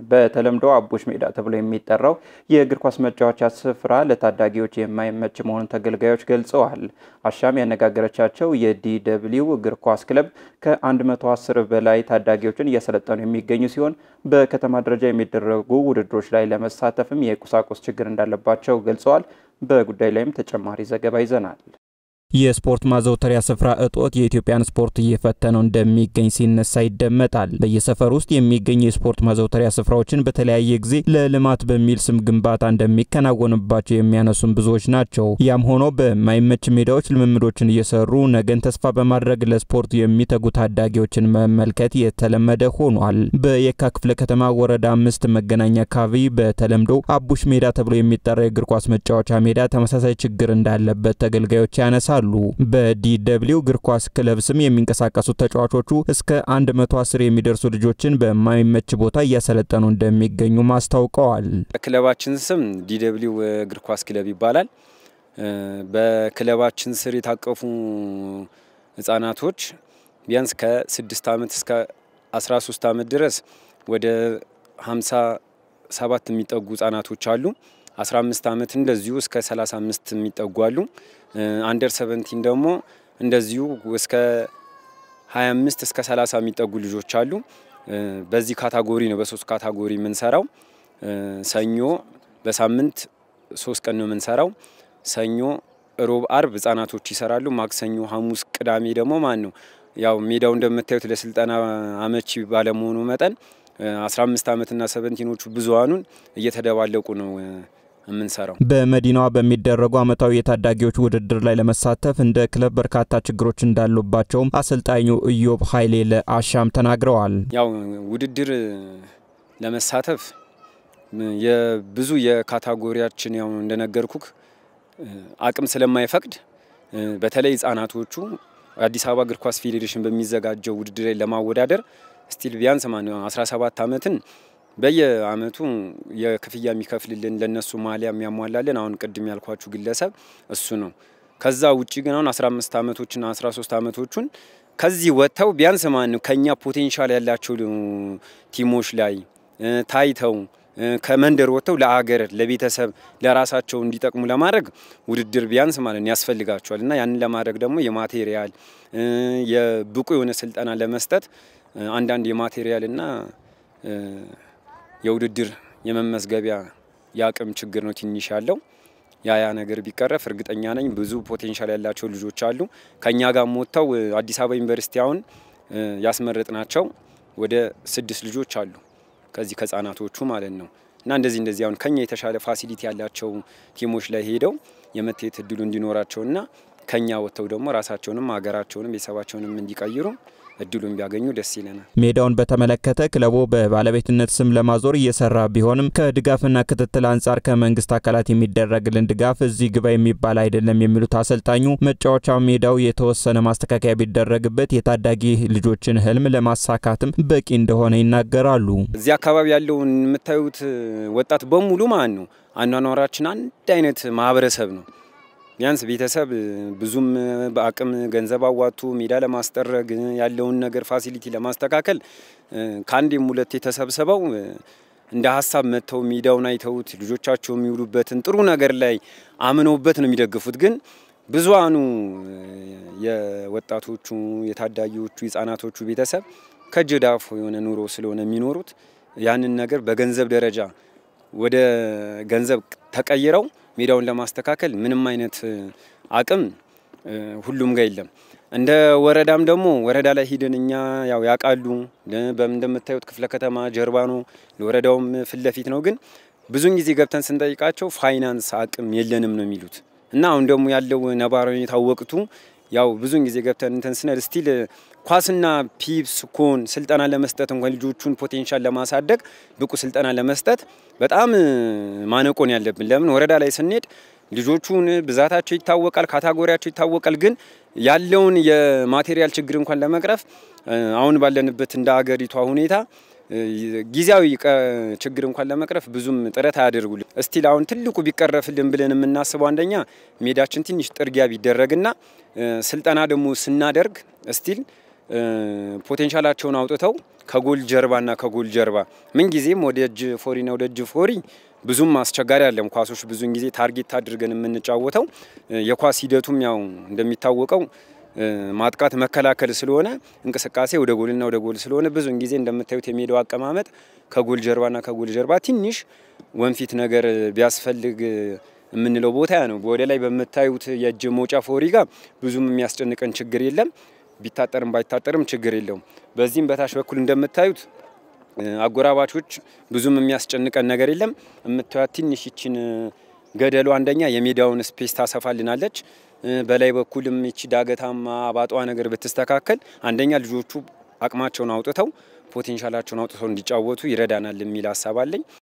በተለምዶ አቦሽ ሜዳ ተብሎ የሚጠራው የእግር ኳስ መጫወቻ ስፍራ ለታዳጊዎች የማይመች መሆኑን ተገልጋዮች ገልጸዋል። አሻም ያነጋገረቻቸው የዲደብሊው እግር ኳስ ክለብ ከ110 በላይ ታዳጊዎችን እያሰለጠኑ የሚገኙ ሲሆን በከተማ ደረጃ የሚደረጉ ውድድሮች ላይ ለመሳተፍም የቁሳቁስ ችግር እንዳለባቸው ገልጸዋል። በጉዳይ ላይም ተጨማሪ ዘገባ ይዘናል። የስፖርት ማዘውተሪያ ስፍራ እጦት የኢትዮጵያን ስፖርት እየፈተነው እንደሚገኝ ሲነሳ ይደመጣል። በየሰፈር ውስጥ የሚገኙ የስፖርት ማዘውተሪያ ስፍራዎችን በተለያየ ጊዜ ለልማት በሚል ስም ግንባታ እንደሚከናወንባቸው የሚያነሱም ብዙዎች ናቸው። ያም ሆኖ በማይመች ሜዳዎች ልምምዶችን እየሰሩ ነገን ተስፋ በማድረግ ለስፖርት የሚተጉ ታዳጊዎችን መመልከት የተለመደ ሆኗል። በየካ ክፍለ ከተማ ወረዳ አምስት መገናኛ አካባቢ በተለምዶ አቡሽ ሜዳ ተብሎ የሚጠራ የእግር ኳስ መጫወቻ ሜዳ ተመሳሳይ ችግር እንዳለበት ተገልጋዮች ያነሳሉ። በዲደብሊው እግር ኳስ ክለብ ስም የሚንቀሳቀሱት ተጫዋቾቹ እስከ 110 የሚደርሱ ልጆችን በማይመች ቦታ እያሰለጠኑ እንደሚገኙም አስታውቀዋል። ክለባችን ስም ዲደብሊው እግር ኳስ ክለብ ይባላል። በክለባችን ስር የታቀፉ ህጻናቶች ቢያንስ ከ6 ዓመት እስከ 13 ዓመት ድረስ ወደ 57 የሚጠጉ ህጻናቶች አሉ። 15 ዓመት እንደዚሁ እስከ 35 የሚጠጉ አሉ። አንደር 17 ደግሞ እንደዚሁ እስከ 25 እስከ 30 የሚጠጉ ልጆች አሉ። በዚህ ካታጎሪ ነው በሶስት ካታጎሪ የምንሰራው። ሰኞ በሳምንት ሶስት ቀን ነው የምንሰራው። ሰኞ፣ ሮብ፣ አርብ ህጻናቶች ይሰራሉ። ማክሰኞ፣ ሐሙስ፣ ቅዳሜ ደግሞ ማን ነው ያው ሜዳው እንደምታዩት ለስልጠና አመቺ ባለመሆኑ መጠን 15 ዓመትና ሰቨንቲኖቹ ብዙሃኑን እየተደባለቁ ነው የምንሰራው። በመዲናዋ በሚደረጉ ዓመታዊ የታዳጊዎች ውድድር ላይ ለመሳተፍ እንደ ክለብ በርካታ ችግሮች እንዳሉባቸውም አሰልጣኙ ኢዮብ ኃይሌ ለአሻም ተናግረዋል። ያው ውድድር ለመሳተፍ የብዙ የካታጎሪያችን ያው እንደነገርኩክ አቅም ስለማይፈቅድ በተለይ ህጻናቶቹ አዲስ አበባ እግር ኳስ ፌዴሬሽን በሚዘጋጀው ውድድር ላይ ለማወዳደር ስቲል ቢያንስ ማ 17 ዓመትን በየአመቱ የክፍያ የሚከፍልልን ለነሱ ማሊያ የሚያሟላልን አሁን ቅድም ያልኳችሁ ግለሰብ እሱ ነው። ከዛ ውጭ ግን አሁን 15 ዓመቶችና 13 ዓመቶቹን ከዚህ ወጥተው ቢያንስ ማን ነው ከኛ ፖቴንሻል ያላቸው ቲሞች ላይ ታይተው ከመንደር ወጥተው ለአገር፣ ለቤተሰብ፣ ለራሳቸው እንዲጠቅሙ ለማድረግ ውድድር ቢያንስ ማለት ነው ያስፈልጋቸዋል እና ያንን ለማድረግ ደግሞ የማቴሪያል የብቁ የሆነ ስልጠና ለመስጠት አንዳንድ የማቴሪያልና የውድድር የመመዝገቢያ የአቅም ችግር ነው ትንሽ ያለው። ያ ያ ነገር ቢቀረፍ እርግጠኛ ነኝ ብዙ ፖቴንሻል ያላቸው ልጆች አሉ። ከኛ ጋር ሞተው አዲስ አበባ ዩኒቨርሲቲ አሁን ያስመረጥ ናቸው ወደ ስድስት ልጆች አሉ ከዚህ ከህጻናቶቹ ማለት ነው። እና እንደዚህ እንደዚህ አሁን ከኛ የተሻለ ፋሲሊቲ ያላቸው ቲሞች ላይ ሄደው የመታየት እድሉ እንዲኖራቸውና ከኛ ወጥተው ደግሞ ራሳቸውንም ሀገራቸውንም ቤተሰባቸውንም እንዲቀይሩ እድሉን ቢያገኙ ደስ ይለናል። ሜዳውን በተመለከተ ክለቡ በባለቤትነት ስም ለማዞር እየሰራ ቢሆንም ከድጋፍና ክትትል አንጻር ከመንግስት አካላት የሚደረግልን ድጋፍ እዚህ ግባ የሚባል አይደለም የሚሉት አሰልጣኙ መጫወቻ ሜዳው የተወሰነ ማስተካከያ ቢደረግበት የታዳጊ ልጆችን ህልም ለማሳካትም በቂ እንደሆነ ይናገራሉ። እዚህ አካባቢ ያለውን የምታዩት ወጣት በሙሉ ማን ነው አኗኗራችን አንድ አይነት ማህበረሰብ ነው። ቢያንስ ቤተሰብ ብዙም በአቅም ገንዘብ አዋጡ ሜዳ ለማስጠረግ ያለውን ነገር ፋሲሊቲ ለማስተካከል ከአንዴም ሁለቴ ተሰብስበው እንደ ሀሳብ መጥተው ሜዳውን አይተውት ልጆቻቸው የሚውሉበትን ጥሩ ነገር ላይ አምነውበት ነው የሚደግፉት። ግን ብዙሃኑ የወጣቶቹ የታዳጊዎቹ የህጻናቶቹ ቤተሰብ ከእጅ ወደ አፍ የሆነ ኑሮ ስለሆነ የሚኖሩት ያንን ነገር በገንዘብ ደረጃ ወደ ገንዘብ ተቀይረው ሜዳውን ለማስተካከል ምንም አይነት አቅም ሁሉም ጋር የለም። እንደ ወረዳም ደግሞ ወረዳ ላይ ሂደን እኛ ያው ያውቃሉ በምን እንደምታዩት ክፍለ ከተማ ጀርባ ነው፣ ለወረዳውም ፊት ለፊት ነው። ግን ብዙን ጊዜ ገብተን ስንጠይቃቸው ፋይናንስ አቅም የለንም ነው የሚሉት እና አሁን ደግሞ ያለው ነባራዊ ሁኔታ ወቅቱ ያው ብዙን ጊዜ ገብተን እንትን ስነል ስቲል ኳስና ፒፕስ ኮን ስልጠና ለመስጠት እንኳን ልጆቹን ፖቴንሻል ለማሳደግ ብቁ ስልጠና ለመስጠት በጣም ማነቆን ያለብን። ለምን ወረዳ ላይ ስንሄድ ልጆቹን ብዛታቸው ይታወቃል፣ ካታጎሪያቸው ይታወቃል። ግን ያለውን የማቴሪያል ችግር እንኳን ለመቅረፍ አሁን ባለንበት እንደ አገሪቷ ሁኔታ ጊዜያዊ ችግር እንኳን ለመቅረፍ ብዙም ጥረት አያደርጉልን። እስቲል አሁን ትልቁ ቢቀረፍልን ብለን የምናስበው አንደኛ ሜዳችን ትንሽ ጥርጊያ ቢደረግና ስልጠና ደግሞ ስናደርግ እስቲል ፖቴንሻላቸውን አውጥተው ከጎል ጀርባና ከጎል ጀርባ ምንጊዜም ወደ እጅ ፎሪና ወደ እጅ ፎሪ ብዙም አስቸጋሪ አለም ኳሶች ብዙን ጊዜ ታርጌት አድርገን የምንጫወተው የኳስ ሂደቱም ያው እንደሚታወቀው ማጥቃት መከላከል ስለሆነ እንቅስቃሴ ወደ ጎልና ወደ ጎል ስለሆነ ብዙን ጊዜ እንደምታዩት የሜዳው አቀማመጥ ከጎል ጀርባና ከጎል ጀርባ ትንሽ ወንፊት ነገር ቢያስፈልግ የምንለው ቦታ ያ ነው። ወደ ላይ በምታዩት የእጅ መውጫ ፎሪ ጋር ብዙም የሚያስጨንቀን ችግር የለም። ቢታጠርም ባይታጠርም ችግር የለውም። በዚህም በታች በኩል እንደምታዩት አጎራባቾች ብዙም የሚያስጨንቀን ነገር የለም። የምታዩት ትንሽ ይችን ገደሉ አንደኛ የሜዳውን ስፔስ ታሰፋልናለች። በላይ በኩልም ይቺ ዳገታማ አባጧ ነገር ብትስተካከል አንደኛ ልጆቹ አቅማቸውን አውጥተው ፖቴንሻላቸውን አውጥተው እንዲጫወቱ ይረዳናል የሚል ሀሳብ አለኝ።